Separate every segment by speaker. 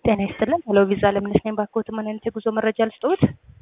Speaker 1: ጤና ይስጥልን። ሄሎ ቪዛ ለምነሽ ነኝ። ባክዎት ምን አይነት የጉዞ መረጃ ልስጥዎት?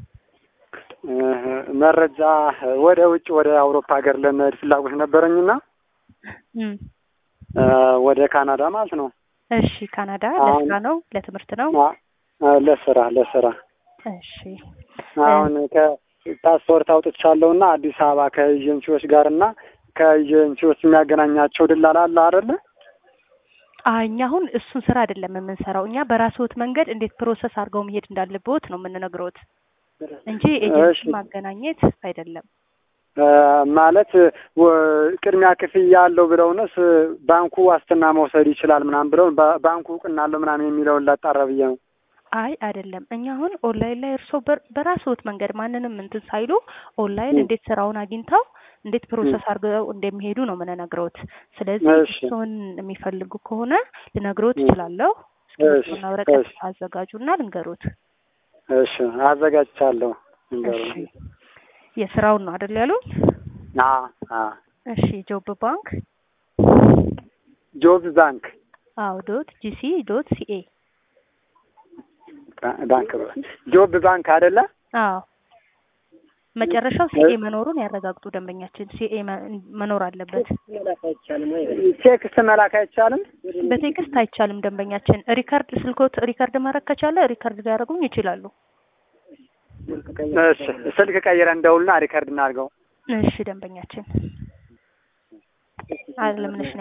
Speaker 2: መረጃ ወደ ውጭ ወደ አውሮፓ ሀገር ለመሄድ ፍላጎት ነበረኝና
Speaker 1: እም፣
Speaker 2: ወደ ካናዳ ማለት ነው።
Speaker 1: እሺ ካናዳ
Speaker 2: አሁን-
Speaker 1: ለስራ ነው ለትምህርት ነው?
Speaker 2: አ- ለስራ ለስራ
Speaker 1: እሺ
Speaker 2: አሁን ከፓስፖርት አውጥቻለሁና አዲስ አበባ ከኤጀንሲዎች ጋር እና ከኤጀንሲዎች የሚያገናኛቸው ድላላ አለ አይደለ?
Speaker 1: አይ እኛ አሁን እሱን ስራ አይደለም የምንሰራው። እኛ በራስዎት መንገድ እንዴት ፕሮሰስ አድርገው መሄድ እንዳለብዎት ነው የምንነግረውት እንጂ ኤጀንሲ
Speaker 2: እሺ።
Speaker 1: ማገናኘት አይደለም።
Speaker 2: እ፣ ማለት ወ- ቅድሚያ ክፍያ አለው ብለውንስ ባንኩ ዋስትና መውሰድ ይችላል ምናምን ብለው ባ- ባንኩ እውቅና አለው ምናምን የሚለውን ላጣራ ብዬ ነው።
Speaker 1: አይ አይደለም። እኛ አሁን ኦንላይን ላይ እርስዎ በር- በራስዎት መንገድ ማንንም እንትን ሳይሉ ኦንላይን
Speaker 2: ም።
Speaker 1: እንዴት ስራውን አግኝተው እንዴት ፕሮሰስ አድርገው እንደሚሄዱ ነው የምንነግረውት። ስለዚህ
Speaker 2: እሺ።
Speaker 1: እሱን የሚፈልጉ ከሆነ ልነግሮት
Speaker 2: ም።
Speaker 1: እችላለሁ።
Speaker 2: እሺ፣
Speaker 1: እስክሪብቶና ወረቀት
Speaker 2: እሺ።
Speaker 1: አዘጋጁና ልንገሮት።
Speaker 2: እሺ አዘጋጅቻለሁ።
Speaker 1: እሺ
Speaker 2: እንገሩ
Speaker 1: የስራውን ነው አይደል ያሉኝ?
Speaker 2: አ አ
Speaker 1: እሺ ጆብ ባንክ
Speaker 2: ጆብ ባንክ
Speaker 1: አዎ ዶት ጂሲ ዶት ሲኤ
Speaker 2: ባ- ባንክ ጆብ ባንክ አይደለ?
Speaker 1: አዎ መጨረሻው ሲኤ መኖሩን ያረጋግጡ ደንበኛችን። ሲኤ መኖር አለበት።
Speaker 2: ቴክስት መላክ አይቻልም?
Speaker 1: በቴክስት አይቻልም ደንበኛችን። ሪከርድ ስልኮት ሪከርድ ማድረግ ከቻለ ሪከርድ ሊያደርጉኝ ይችላሉ።
Speaker 2: እሺ ስልክ ቀይረን እንደውልና ሪከርድ እናድርገው።
Speaker 1: እሺ ደንበኛችን አለምነሽ